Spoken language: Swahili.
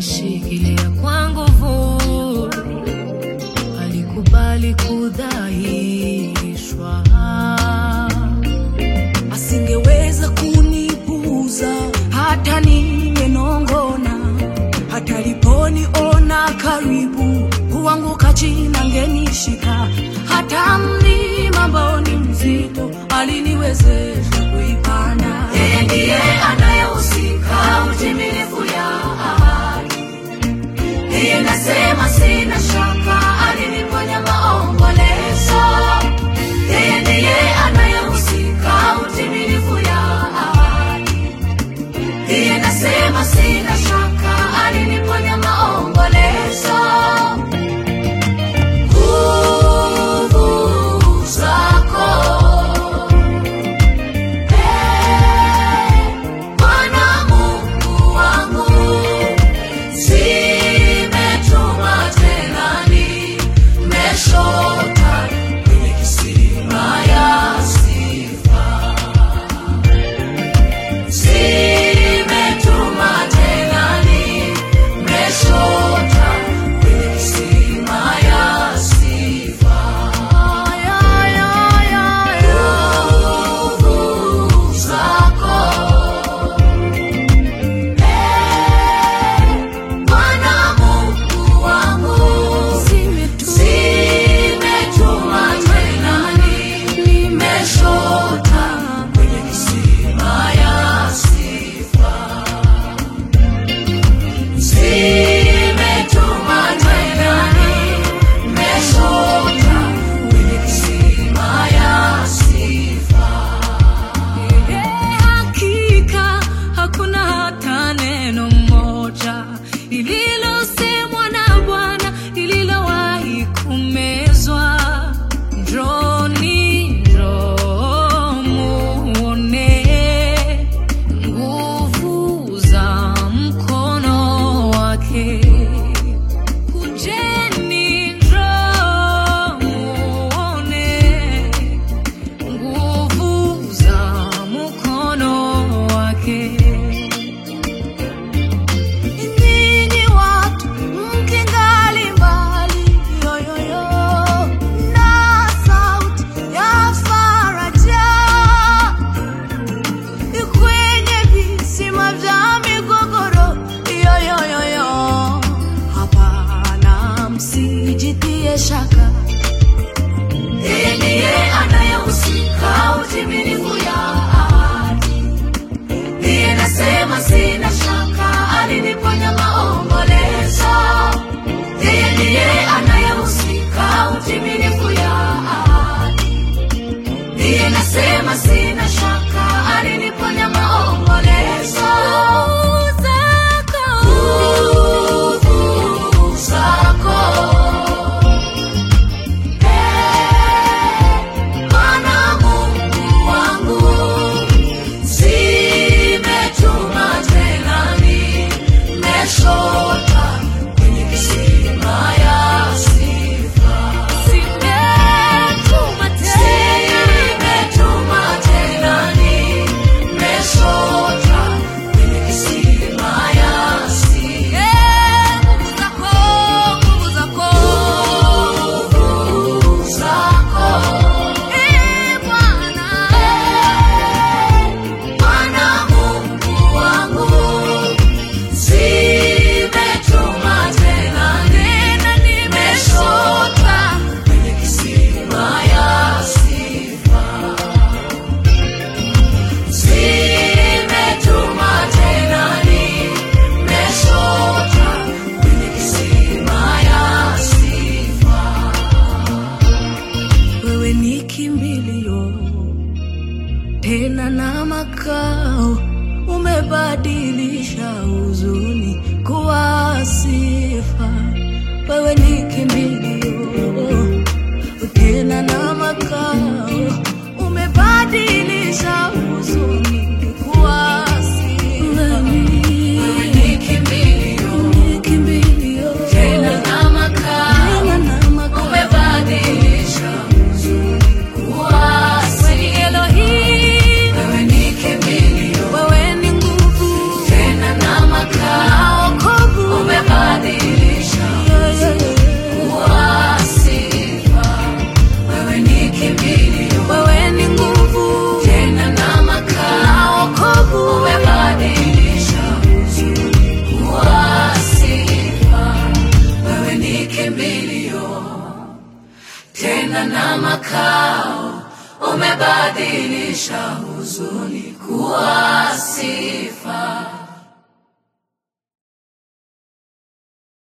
alinishikilia kwa nguvu, alikubali kudhaishwa, asingeweza kunipuuza hata nimenongona, hata liponiona karibu kuanguka chini angenishika, hata mlima ambao ni mzito aliniwezesha kuipanda. Yeye ndiye anayehusika utimilifu ya ahadi. Yeye nasema sina shaka, aliniponya maombolezo. Yeye ndiye anayehusika utimilifu ya ahadi. Yeye nasema sina shaka, aliniponya maombolezo. Nguvu zako Bwana Mungu wangu, zimetuma tena nimeshota kwenye kisima ya sifa. Zimetuma tena nimeshota kwenye kisima ya sifa. Nguvu zako Bwana Mungu wangu, zimetuma tena nimeshota kwenye kisima ya sifa. Zimetuma tena nimeshota kwenye kisima ya sifa. Hakika hakuna hata neno moja lililosemwa na Bwana lililowahi kumezwa. Njoni, njoo muone nguvu za mkono wake. Kujeni, njoo muone nguvu za mkono wake. Ninyi watu mkingali mbali, yoyoyo, na sauti ya faraja kwenye visima vya migogoro, yoyoyoyo, hapana, msijitie shaka. Yeye ndiye anayehusika utimilifu ya ahadi. Ndiye nasema sina shaka, aliniponya maombolezo. Yeye ndiye anayehusika utimilifu ya ahadi. Ndiye nasema sina shaka, aliniponya maombolezo. Nguvu zako Bwana Mungu wangu, zimetuma tena nimeshota kwenye kisima ya sifa. Zimetuma tena Zimetuma tena nimeshota kwenye kisima ya sifa. nguvu zako, nguvu zako. Nguvu zako Ee Bwana, Bwana Mungu wangu, zimetuma tena tena nimeshota kwenye kisima ya sifa. Zimetuma tena nimeshota kwenye kisima ya sifa. wewe ni kimbilio tena na makao, umebadilisha huzuni kuwa sifa. Wewe ni kimbilio tena na makao, umebadilisha huzuni kuwa sifa. Wewe ni kimbilio, Ni kimbilio tena na makao, tena na makao. umebadilisha huzuni kuwa Wewe ni sifa. Elohim, Wewe ni kimbilio, wewe ni nguvu tena na makao, wokovu tena na makao umebadilisha huzuni kuwa si